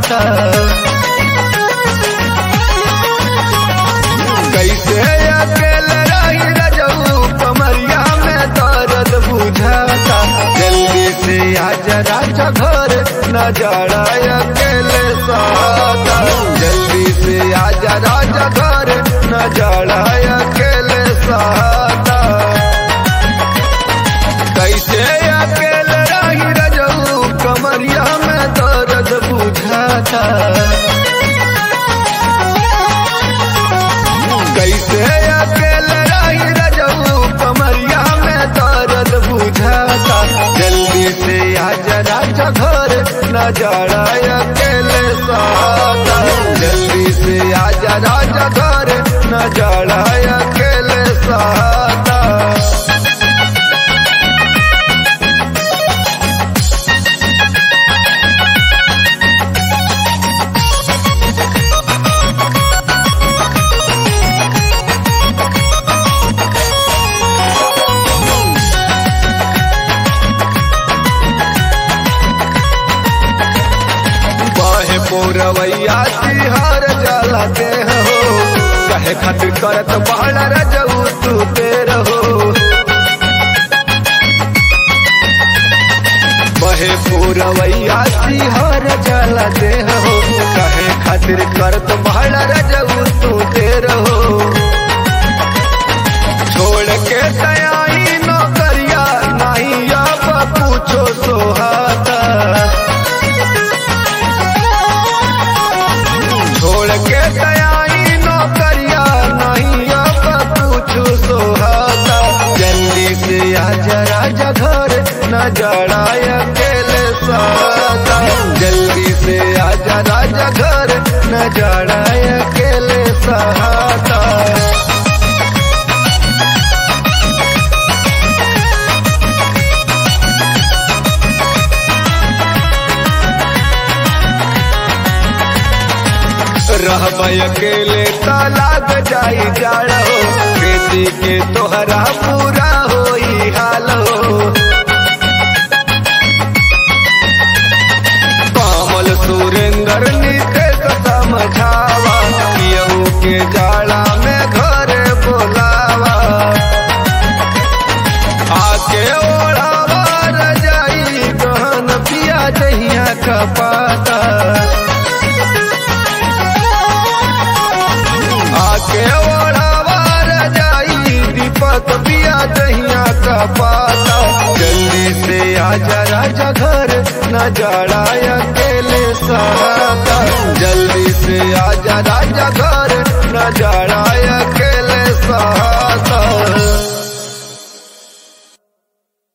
सुहाता कैसे अकेले रही रजऊ कमरिया में दर्द बुझाता जल्दी से आजा राजा घर न जाड़ा अकेले साता जल्दी से आजा राजा घर न जाड़ा अकेले साता कैसे अकेले रही रजऊ कमरिया में दर्द बुझाता कैसे अकेले रही रजऊ कमरिया में दर्द बुझाता जल्दी से आजा राजा घर न जाड़ा अकेले साता जल्दी से आजा राजा घर न जाड़ा अकेले साता बाहे पोरवैया तिहार जाला के हो कहे खातिर करत बहला रजऊ तू तेर हो बहे पूरवैया तिहार जाला दे हो कहे खातिर करत बहला रजऊ तू तेर हो छोड़ के तयाई नौकरिया नहीं अब पूछो सोहाता छोड़ के तयारी नौकरिया नहीं अब पूछू सोहाता जल्दी से आजा राजा घर न जड़ा अकेले साता जल्दी से आजा राजा घर न जड़ा अकेले सहाता रहब अकेले त लाग जाई जाड़ो खेती के तोहरा पूरा होई हाल हो कमल सुरेंद्र नीतीश समझावा केहू के जाड़ा में घर बोलावा आके ओढ़ावा रजाई गहन पिया जहिया का पाता आके ओढ़ावा रजाई दीपक पिया दहिया का पाता जल्दी से आजा राजा घर न जाड़ा अकेले सहाता जल्दी से आजा राजा